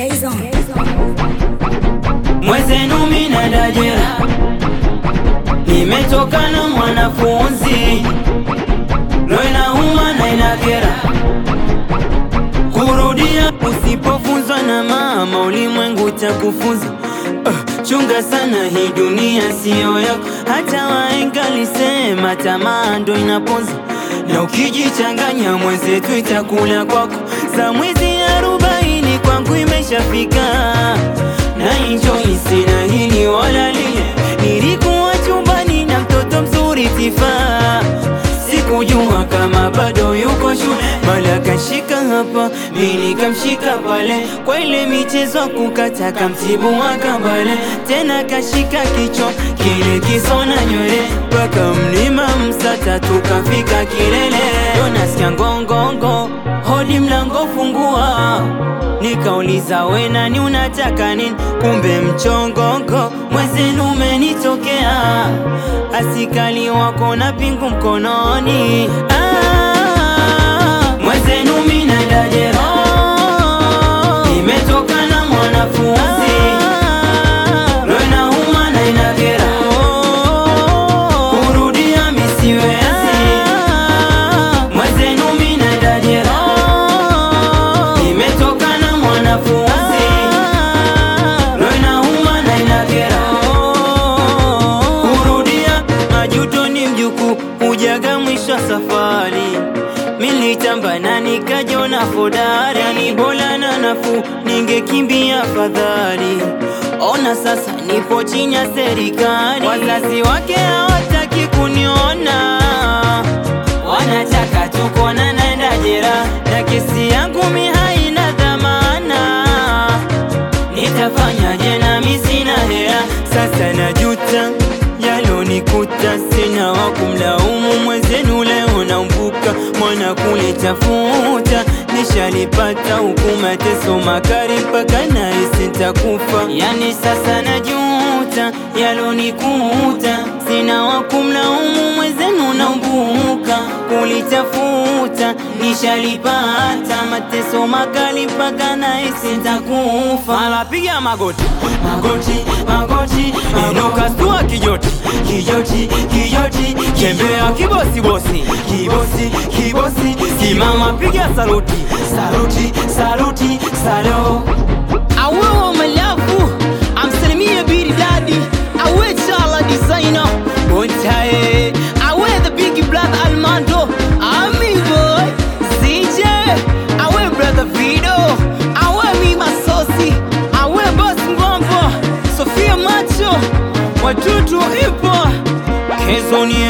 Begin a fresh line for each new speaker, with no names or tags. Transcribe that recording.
Mwezenu mina dajera, nimetoka na mwanafunzi, lo inauma na inakera kurudia. Usipofunzwa na mama, ulimwengu utakufunza. Uh, chunga sana, hii dunia siyo yako. Hata wahenga lisema tamaa ndo inaponza, na ukijichanganya mwenzetu itakula kwako. Za mwezi arobaini kwangu imeshafika na enjoy, sina hili wala lile. Nilikuwa chumbani na mtoto mzuri Tifa, sikujua kama bado yuko shule, mala kashika hapa, mimi nikamshika pale, kwa ile michezo kukata kamtibu wakabale, tena kashika kichwa kile kisona nywele, mpaka mlima Msata tukafika kilele, ndo nasikia ngongongo, hodi mlango fungua Nikauliza we nani unataka nini? Kumbe mchongongo mwezenu umenitokea, asikali wako na pingu mkononi. Ah, mwezenu mina dajera, nimetoka na mwanafunzi, lo inauma na inakera, kurudia misiwezi. Mwezenu mina dajera nimetoka na mwanafunzi lo inauma na inakera kurudia majuto ni mjuku hujaga mwisho wa safari militamba na nikajona fodari ni bora na nafuu ningekimbia fadhali ona sasa nipo chini ya serikali wazazi wake hawataki kuniona wanataka tukona naenda jera na kesi yangu mi haina dhamana nitafanyaje nami sina hela sasa najuta yalonikuta sina wa kumlaumu mwenzenu leo naumbuka mwana kule tafuta nishalipata huku mateso makali mpaka nahisi nitakufa yani sasa najuta yalonikuta sina wa kumlaumu mwenzenu naumbuka kulitafuta nishalipata mateso makali mpaka nahisi nitakufa alapiga magoti magoti magoti inuka stua kijoti kijoti kijoti tembea kibosi bosi kibosi kibosi simama piga saluti saluti saluti salo
awewa malafu amsalimie biri dadi awe chala designer bontaye awe the big brother almando ami boy zj awe brother vido awe mi masosi awe boss ngombo sofia macho watoto ipo
Kezo ni